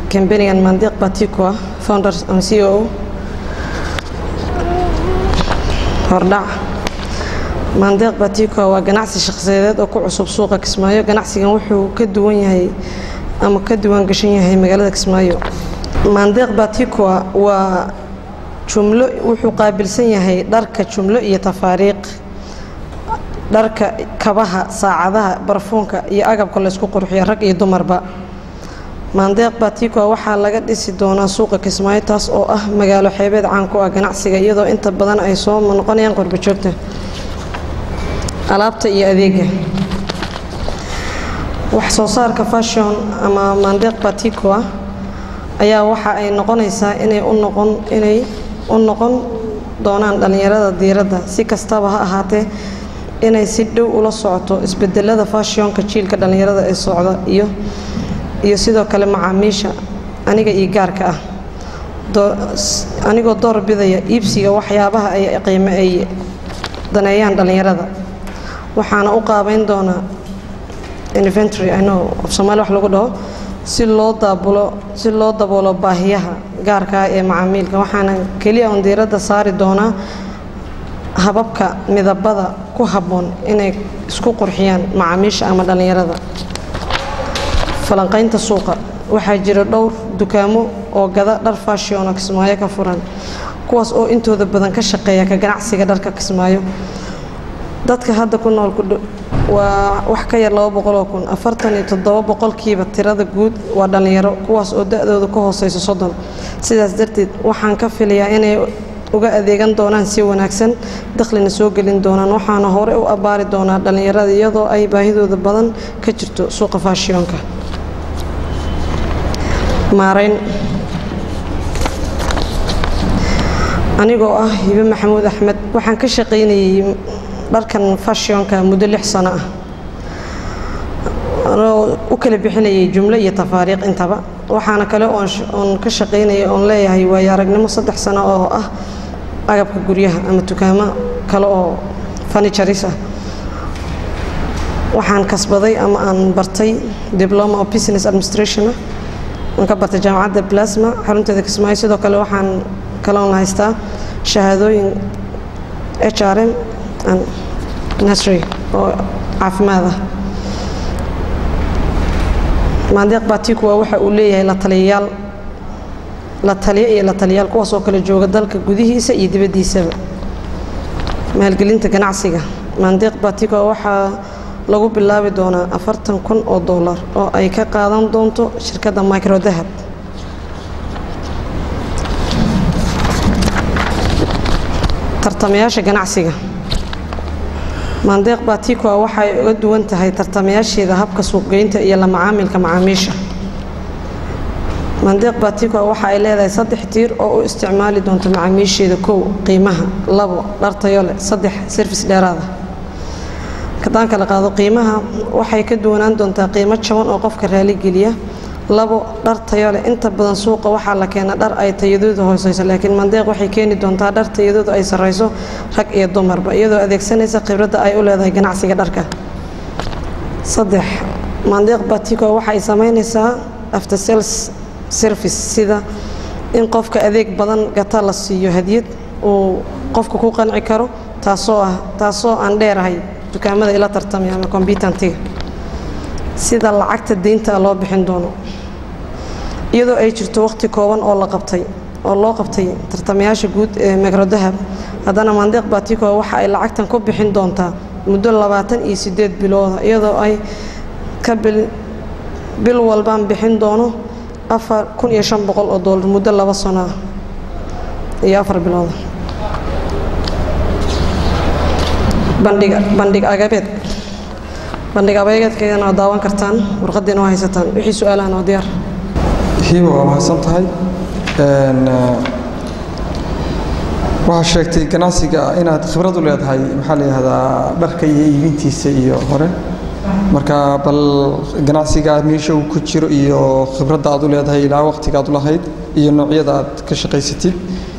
kambanigan mandiq batikua founder and c o hordhac mandiq batikua waa ganacsi shaqsiyadeed oo ku cusub suuqa kismaayo ganacsigan wuxuu ka duwan yahay ama ka duwan gashan yahay magaalada kismaayo mandiq batikua waa jumlo wuxuu qaabilsan yahay dharka jumlo iyo tafaariiq dharka kabaha saacadaha barfuunka iyo agabka laysku qurxiyo rag iyo dumarba maandeeq batikua waxaa laga dhisi doonaa suuqa kismaayo taas oo ah magaalo xeebeed caan ku ah ganacsiga iyadoo inta badan ay soo noqonayaan qurbajoogta alaabta iyo adeega wax soo saarka fashion ama maandeeq batikua ayaa waxa ay noqonaysaa inay u noqon inay u noqon doonaan dhallinyarada diiradda si kastaba ha ahaatee inay si dhow ula socoto isbedelada fashionka jiilka dhallinyarada ee socda iyo iyo sidoo kale macaamiisha aniga iyo gaarka ah anigoo door bidaya iibsiga waxyaabaha ay qiime ay daneeyaan dhallinyarada waxaana u qaabeyn doonaa inventory i know of soomaali wax lagu dhaho si loo daabulo si loo daboolo baahiyaha gaarka ah ee macaamiilka waxaana keliya on diiradda saari doonaa hababka midabada ku habboon inay isku qurxiyaan macaamiisha ama dhallinyarada falanqaynta suuqa waxaa jira dhowr dukaamo oo gada dhar fashiono kismaayo ka furan kuwaas oo intooda badan ka shaqeeya ka ganacsiga dharka kismaayo dadka hadda ku nool waa wax ka yar laba boqoloo kun afartan iyo toddoba boqolkiiba tirada guud waa dhallinyaro kuwaas oo da-dooda ka hooseyso soddon sidaas darteed waxaan ka filayaa inay uga adeegan doonaan si wanaagsan dakhlina soo gelin doonaan waxaana hore u abbaari doonaa dhallinyarada iyadoo ay baahidooda badan ka jirto suuqa faashiyonka maarayn anigoo ah hibe maxamuud axmed waxaan ka shaqaynayay dharkan fashionka muddo lix sano ah anoo u kala bixinayay jumlo iyo tafaariiq intaba waxaana kale oon ka shaqaynayay oon leeyahay waayo aragnimo saddex sano oo ah agabka guryaha ama dukaamo kale oo furniturist ah waxaan kasbaday ama aan bartay diploma of business administration aan ka bartay jaamacadda plasma xarunteeda kismaayo sidoo kale waxaan kaloon haystaa shahaadooyin h r m and nursery oo caafimaad ah maandeeq batikua waxa uu leeyahay la taliyayaal la taliyo iyo la taliyaal kuwaas oo kale jooga dalka gudihiisa iyo dibaddiisaba maalgelinta ganacsiga maandeeq batikua waxaa lagu bilaabi doonaa afartan kun oo dollar oo ay ka qaadan doonto shirkadda micro dahab tartamayaasha ganacsiga maandeeq batikua waxay uga duwan tahay tartamayaasheeda habka suuqgeynta iyo la macaamilka macaamiisha maandeeq batikua waxa ay leedahay saddex tiir oo u isticmaali doonto macaamiisheeda kow qiimaha labo dhar tayo leh saddex service dheeraada kadaan kala qaado qiimaha waxay ka duwanaan doontaa qiimo jaban oo qofka raaligeliya labo dhar tayo leh inta badan suuqa waxaa la keena dhar ay tayadooda hooseyso laakiin mandeeq waxay keeni doontaa dhar tayadooda ay sarreyso rag iyo dumarba iyadoo adeegsanaysa khibradda ay u leedahay ganacsiga dharka saddex mandeeq batiko waxay samaynaysaa after sales service sida in qofka adeeg badan gata la siiyo hadiyad uu qofka ku qanci karo taasoo ah taasoo aan dheerahay dukaamada ila tartamaya ama combutantiga sida lacagta deynta loo bixin doono iyadoo ay jirto waqti kooban oo la qabtay oo loo qabtay tartamayaasha guud ee megrodahab haddana mandeeq batiko waxa ay lacagtan ku bixin doontaa muddo labaatan iyo sideed bilooda iyadoo ay ka bil bil walbaan bixin doono afar kun iyo shan boqol oo doolar muddo laba sano ah iyo afar bilooda bandhig bandhig agabeed bandhig abeegeedkeedana waa daawan kartaan warqadiina waa haysataan wixii su-aalahan oo diyaar hiiba waa mahadsan tahay waxaa sheegtay ganacsiga inaad khibrad u leedahay maxaa la yidhahdaa dharka iyo iibintiisa iyo hore marka bal ganacsiga meesha uu ku jiro iyo khibradda aad u leedahay ilaa waqtiga aad u lahayd iyo noocyada aad ka shaqaysatid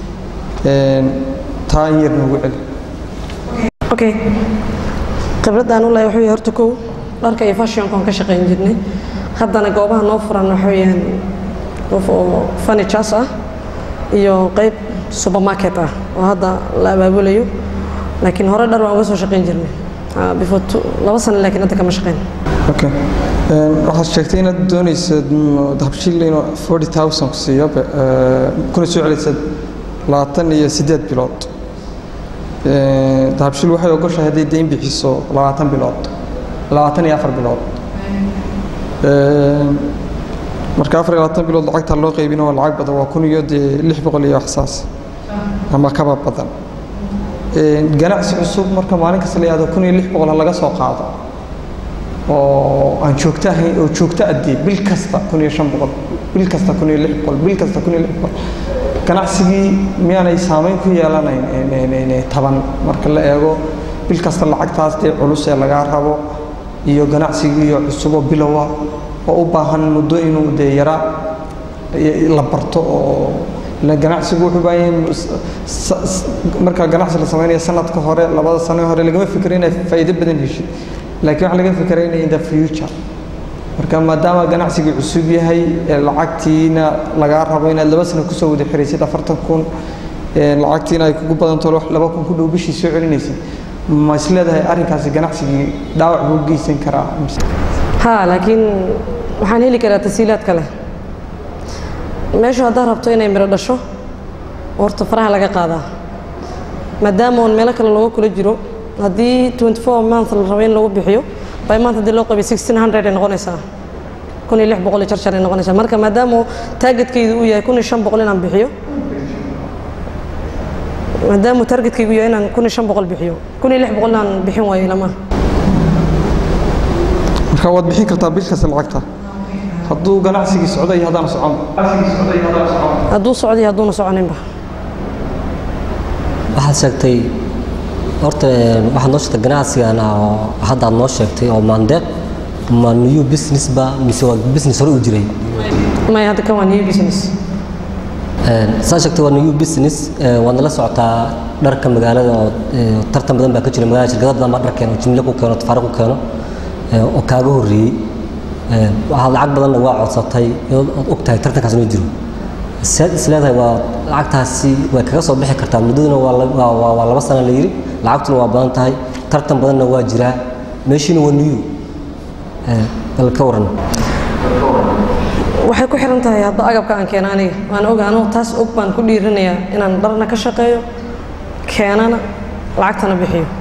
taa in yar noogu celi okay khibradaan u lahay waxa weeye horta kow dharka iyo fashionkaan ka shaqayn jirnay haddana goobaha noo furan waxa weeyaan qof oo furnitures ah iyo qayb supermarket ah oo hadda la abaabulayo laakiin hore dhar waan uga soo shaqayn jirnay Ah, before two- laba sano laakiin hadda kama shaqayn okay Een, waxaad sheegtay inaad dooneysad mm, dahabshiil inuu forty thousand ku siiyo be- ee, kuna soo celiysad labaatan iyo siddeed bilood Een, dahabshiil waxay ogoshahay hadday deyn bixiso labaatan bilood labaatan iyo afar bilood Een, marka afar iyo labaatan bilood lacagta loo qaybino waa lacag badan waa kun iyo dee lix boqol iyo waxsaas ama kaba badan Een, ganacsi cusub marka maalin kasta la yihahdo kun iyo lix boqol ha laga soo qaado oo aan joogto ahayn oo joogto addii bil kasta kun iyo shan boqol bil kasta kun iyo lix boqol bil kasta kun iyo lix boqol ganacsigii miyaanay saameyn ku yeelanayn een, een, een, een, taban marka la eego bil kasta lacagtaas dee culus ee lagaa rabo iyo ganacsigii oo cusub oo bilowa oo u baahan muddo inuu dee yaraa i- la barto oo ila ganacsigu wuxuu u baahan yahay s- s- s- marka ganacsi la samaynayo sanadka hore labada sano hore lagama fikiro inay faa'iido badan heshid laakiin waxaa laga fikira inay in the future marka maadaama ganacsigii cusub yahay ee lacagtiina lagaa rabo inaad laba sano kusoo wada xiraysid afartan kun ee lacagtiina ay kugu badanto wax laba kun ku dhow bishii soo celinaysid ma is leedahay arrinkaasi ganacsigii dhaawac buu geysan karaa mise ها laakiin waxaan heli karaa tasiilaad kale meeshu haddaad rabto inay miro dhasho horta faraha laga qaadaa maadaama oon meelo kale looga kula jiro haddii 24 month la rabo in lagu bixiyo by month haddii loo qabiyo 1600 ay noqonaysaa kun iyo lix boqol iyo jarjar ay noqonaysaa marka maadaama targetkaydu uu yahay kun iyo shan boqol inaan bixiyo maadaama targetkaygu yahay inaan kun iyo shan boqol bixiyo kun iyo lix boqol inaan bixin waayo ilamaha marka waad bixin kartaa bil kasta lacagta hadduu ganacsigii socdo iyo haddaan socon hadduu socday hadduuna soconinba waxaad sheegtay horta een, waxaad noo sheegtay ganacsigana oo hadda aad noo sheegtay oo maandeeq ma new business ba mise waa business hore u jiray maya hadda kan waa new business Een, saa sheegtay waa new business ee, waad nala socotaa dharka magaalada oo ee, tartan badan baa ka jira magaalada shirkado badan baa dhar keeno jimle ku keeno tafaariq ku keeno ee, oo kaaga horreeyey Een, waxaad lacag badanna waa codsatay iyadoo aad og tahay tartankaas inuu jiro seed is leedahay waa lacagtaasi way kaga soo bixi kartaa muddaduna waa la- waa- waa waa laba sana la yidhi lacagtuna waa badan tahay tartan badanna waa jiraa meeshiina waa new Ee, bal ka waran waxay ku xiran tahay hadda agabka aan keena aniga waan ogaano taas og baan ku dhiirinayaa inaan dharna ka shaqeeyo keenana lacagtana bixiyo